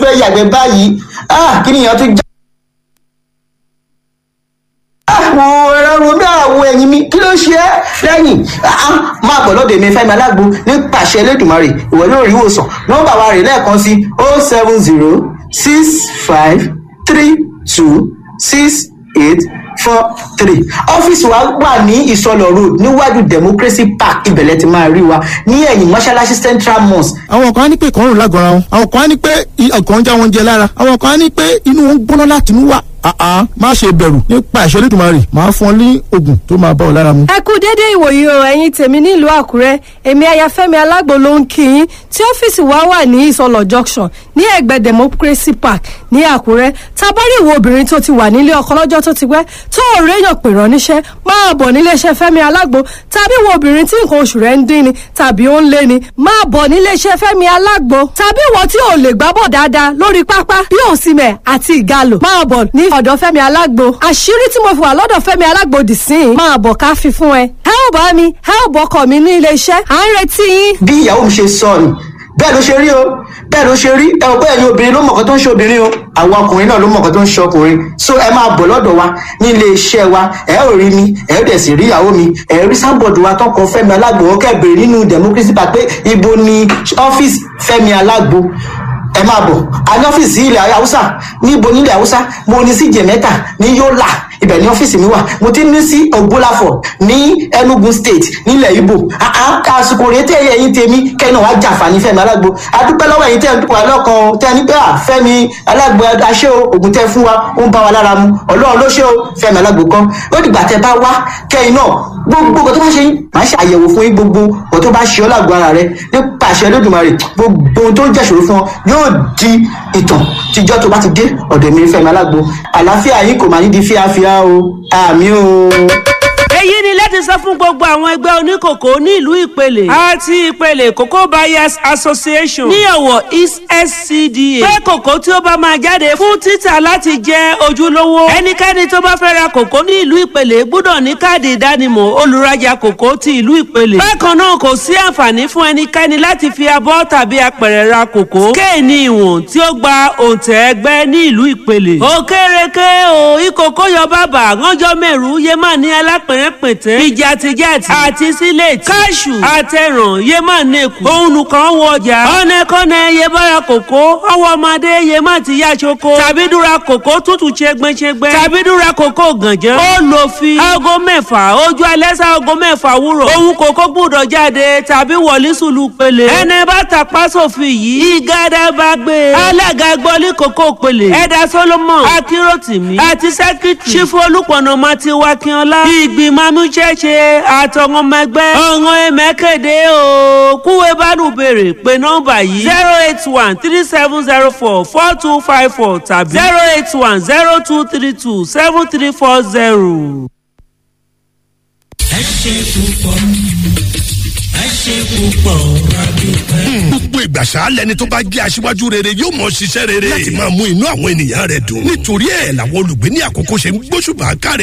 fẹ́ yàgbẹ́ báyìí ah kí nìyẹn tún já. àwọn ẹ̀rọ romi àwọ̀ ẹ̀yìn mi kí ló ṣe é lẹ́yìn máa bọ̀ lọ́dọ̀ èmi fẹ́mi alágbo nípasẹ̀ elédùnmarè ìwọ yóò rí ìwòsàn nọ́mbà wa rè lẹ́ẹ̀kan sí oh seven zero six five three two six eight four three ọ́fíìsì wa wà ní ìsọlọ̀ road níwájú democracy park ibẹ̀lẹ̀ ti máa rí wa ní ẹ̀yìn mọ́ṣáláṣí central mosque. àwọn kan á ní pé ìkọrùn lágọ̀ọ́ra wọn àwọn kan á ní pé ọkàn ń já wọn jẹ lára àwọn kan á ní pé inú wọn ń gbóná láti inú wà àá má ṣe bẹ̀rù nípa ìṣẹ́lẹ̀ ìdùnmọ̀rì máa fún ọ ní oògùn tó máa bá ọ lára mu. ẹ kú dédé ìwòyí o ẹ̀yin tèmi nílùú àkúrẹ́ èmi ayafẹ́mi alágbo ló ń kí yín tí ọ́fíìsì wa wà ní ìsọlọ̀ junction ní ẹ̀gbẹ́ democracy park ní àkúrẹ́ tabari ìwọ obìnrin tó ti wà nílé ọkọ lọ́jọ́ tó ti pẹ́ tó ò réyàn pè rán níṣẹ́ máa bọ̀ níléeṣẹ́ fẹ́mi alágbo tàbí ìwọ obìnrin tí nǹkan oṣù rẹ̀ ń dín ni tàbí ó ń lé ni máa bọ̀ níléeṣẹ́ fẹ́mi alágbo tàbí ìwọ tí ò lè gbábọ̀ dáadáa lórí pápá bí òsìmẹ̀ àti ìgalò máa bọ̀ ní ọ̀dọ̀ fẹ́mi alágbo àṣírí tí mo fi wà lọ́dọ̀ fẹ́mi alágbo dì sí i máa bọ̀ ká fi fún ẹ ẹ ò bá mi ẹ ò bọkọ mi ní iléeṣẹ́ à ń retí yín. bí ìyàwó mi ṣe sọ ni bẹ́ẹ̀ ló ṣe rí o bẹ́ẹ̀ ló ṣe rí ẹ ò bẹ́ẹ̀ ni obìnrin ló mọ̀ọ́kọ́ tó ń ṣe obìnrin o àwọn ọkùnrin náà ló mọ̀ọ́kọ́ tó ń ṣe ọkùnrin so ẹ máa bọ̀ lọ́dọ̀ wa ní ilé iṣẹ́ wa ẹ ò rí mi ẹ ò dẹ̀ sì rí ìyàwó mi ẹ rí sábọ̀dù wa tọkọ fẹ́mi alágbo ó kẹ́ bèrè nínú democracy park pé ibo ni ọ́fíìsì fẹ́mi alágbo ẹ máa bọ̀ a ní ọ́fíìsì ilẹ̀ haúsá níbo nílẹ̀ haúsá mo ní sí jẹ̀mẹ́ta ní yọ́là ibẹ̀ ní ọ́fíìsì mi wà mo ti ní sí ògbólàfọ̀ ní enugu state nílẹ̀ ibo àsìkò rèé tẹ́ ẹ̀yìn tèmi kẹ́yìn náà wá jàǹfààní fẹ́mi alágbo adúpẹ́ lọ́wọ́ ẹ̀yìn tẹ́ ẹ̀ ń dúpọ̀ alọ́kan tẹ́ ẹ ní pé à fẹ́mi alágbo aṣẹ́ o ògùn tẹ́ fún wa ó ń bá wa lára mu ọlọ́run ló ṣe o fẹ́mi alágbo kan ó dìgbà tẹ́ bá wá kẹ́yìn náà gbogbo nǹkan tó bá ṣe yín máa ṣe àyẹ̀wò fún yín gbogbo nǹkan tó bá ṣe ọ́ lágbo ara rẹ nípa àṣẹ lódùmarè gbogbo ohun tó ń jẹ́ṣòro fún ọ yóò di ìtàn tíjọ́ tó bá ti dé ọ̀dọ̀ mi fẹ́mi alágbo àlàáfíà yín kò máa ní di fíafíà o àmì o èyí ni láti sọ fún gbogbo àwọn ẹgbẹ́ oníkòkò ní ìlú ìpele àti ìpele cocoa buyers association ní ọ̀wọ̀ east scda pé kòkó tí ó bá máa jáde fún títà láti jẹ́ ojúlówó ẹnikẹ́ni tó bá fẹ́ ra kòkó ní ìlú ìpele gbọ́dọ̀ ní káàdì ìdánimọ̀ olùrajà kòkó ti ìlú ìpele bákan náà kò sí àǹfààní fún ẹnikẹ́ni láti fi abọ́ tàbí apẹ̀rẹ̀ ra kòkó kéènì ìwọ̀n tí ó gba òǹtẹ̀ ẹgbẹ́ ní ìlú ìpele òkèrèké o ìkòkó yọ bàbà ránjọ́ mẹ́rù yé má ní alápẹ̀rẹ̀ pẹ̀tẹ́ ìjàtìjàtì àti sílẹ̀tì káṣù àtẹ̀ràn yé má nẹ́kù òun nìkan wọ ọjà ọ̀nẹ́kọ́nẹ́ yé bára kòkó ọwọ́ ọmọdé yé má ti yá ṣoko tàbí dúra kòkó tútù ṣẹgbẹ́ṣẹgbẹ́ tàbí dúra kòkó gànjẹ́ ó lò fi aago mẹ́fà ojú alẹ́ sá aago mẹ́fà wúrọ̀ òun kòkó gbúdọ̀ jáde tàbí wọlé sùlù pele ẹni bá tàpá sófin yìí ìgádà bá gbé alága gbọ́lé kòkó pele ẹ̀dá solomon akíròtìmí àti sẹ́kítì ṣífù olùpọ̀nà mati wakínọlá ìgbìmọ̀ amúṣẹ́ṣe àtọ̀wọ́n ọmọ ẹgbẹ́ ọ̀ràn ẹ̀mẹ́kẹ̀dẹ́ o kúwé bánú béèrè pé nọ́mbà yìí zero eight one three seven zero four four two five four tàbí zero eight one zero two three two seven three four zero. ẹ ṣe púpọ̀ ẹ ṣe púpọ̀ adúpẹ́. gbogbo ìgbàsá lẹni tó bá jẹ́ aṣíwájú rere yóò mọ̀ ṣiṣẹ́ rere láti máa mú inú àwọn ènìyàn rẹ̀ dùn nítorí ẹ̀ làwọn olùgbé ní àkókò ṣe ń gbóṣùbà káre